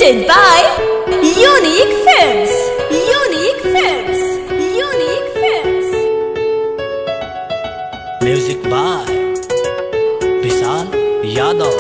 Presented by Unique Films. Unique Films. Unique Films. Music by Vishal Yadav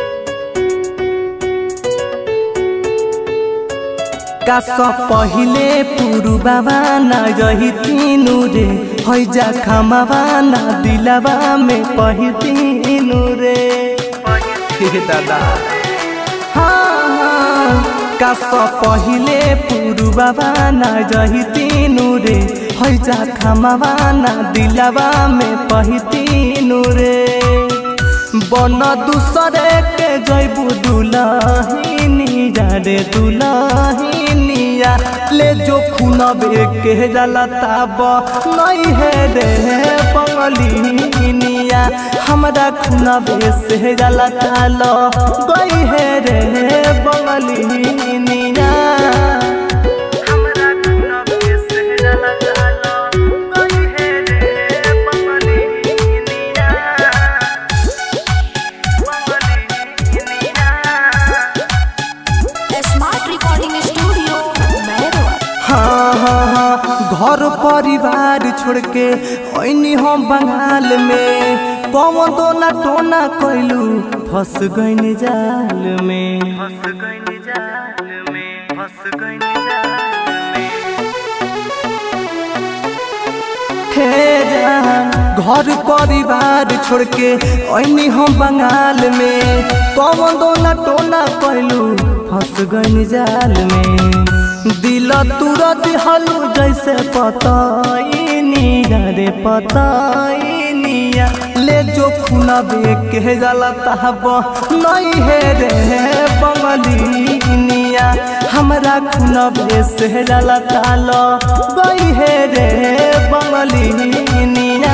कास पहिले पुरुबाबा ना रही तीनु रे हैजा खमाबाना दिलाबा में पही तीनु रे हे दादा हाँ हाँ कास पहिले पुरुबाबा ना रही तीनु रे हैजा खमाबाना दिलाबा में पही तीनु रे बन दूसरे के जैबू दुलहिनिया रे दुलहिनिया ले जो खुनबे के जाला ताब नहीं है रे बंगलिनिया हमरा खुनबे से जाला ताल गई है रे बंगलिनिया हमरा खुनबे से जाला ताल गई है रे बंगलिनिया Smart Recording Studio, Mehruwa. हाँ हाँ हाँ घर परिवार छोड़ के ऐनी हम बंगाल में कौन दोना टोना कैलू फंस गईन जाल में फंस गईन जाल में फंस गईन जाल में हे जान घर परिवार छोड़ के ऐनी हम बंगाल में कौन दोना टोना कैलू फंस गईन जाल में दिल तुरंत हलू जैसे पताइनिया रे पताइनिया ले जो खुना बे के जाला तहब नहीं है रे बंगलिनिया हमरा खुना बे से जाला ताल गई है रे बंगलिनिया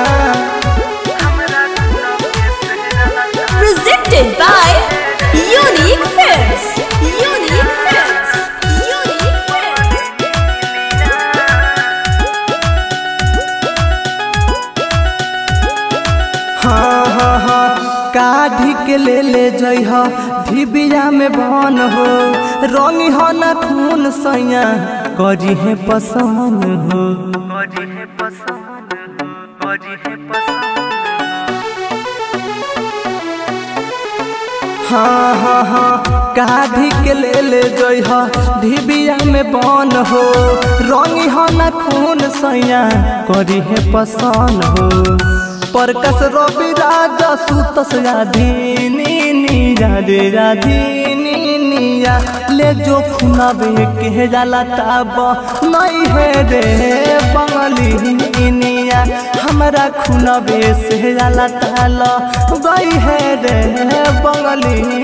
हमरा खुना बे से जाला ताल Presented by Unique Films. Unique Films. Unique Films. हाँ हाँ हाँ काढ़ी के ले ले जइह धिबिया में बन हो रंगी हो न खून सैया करी है पसंद हो करी है पसंद हो करी है पसंद हाँ हाँ हाँ काढ़ी के ले ले जइह धिबिया में बन हो रंगी हो न खून सैया करी है पसंद हो परकस रवि राजा सुतस राधीनी नीरा रे राधीनी निया ले जो खुनाबे के जाला ताब नहीं है रे बंगली निया हमरा खुनाबे से जाला ताल गई है रे बंगली